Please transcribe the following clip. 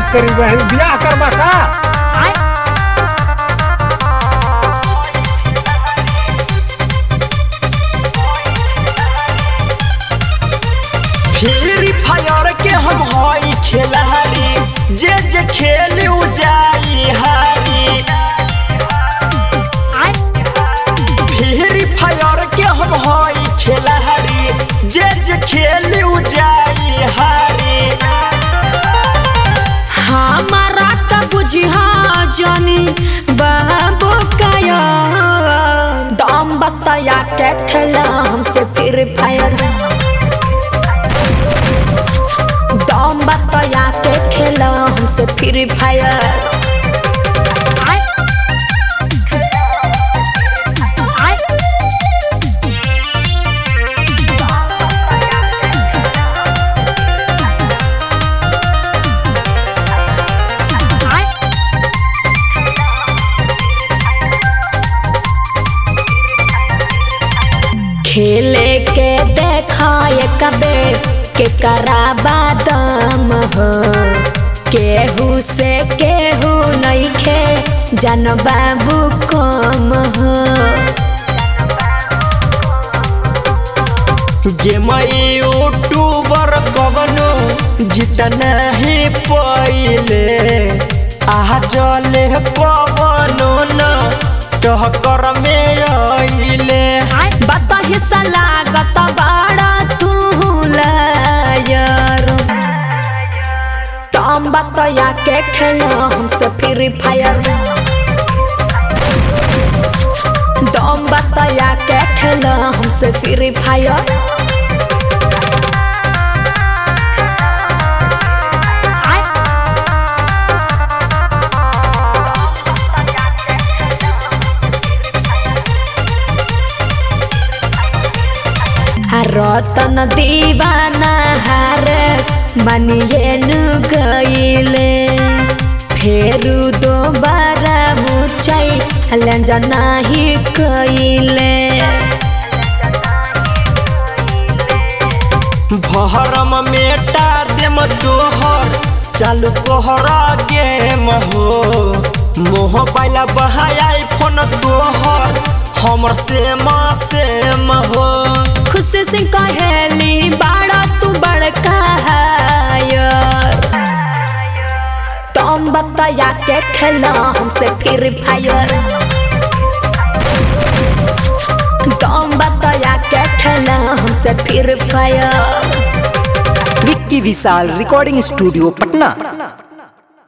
तेरी बहन बियाह करबा का फ्री फायर के हम हई खेलारी जे जे खेली उ जाई हारी फ्री फायर के हम हई खेलारी जे जे खेली उ जाई हारी हमारा का बुझिया जानी बाबू काया दाम बताया के खेला हमसे फ्री फायर दाम बताया के खेला हमसे फ्री फायर खेले के देखाए कबे के कराबा दम हो केहू से केहू नहीं खे जन बाबू कम हो गेम यूट्यूबर कवनो जीत नहीं पहिले आह जले कवनो न टहकर में अइले बता हिस्सा लागत बड़ा तू लायर तुम बताया के खेला हमसे फ्री फायर दम बताया के खेला हमसे फ्री फायर रतन दीवाना हार बनिए नु गईले फेरू दोबारा मुचाई लंजना ही कईले भरम मेटा देम तोहर चालू कोहरा गेम हो मोह पाइला बहाया फोन तोहर हमर सेम सेम हो खुशी से कहेली बाड़ा तू बड़का हायर तुम बताया के खेला हमसे फ्री फायर तुम बताया के खेला हमसे free fire Vicky Vishal recording studio Patna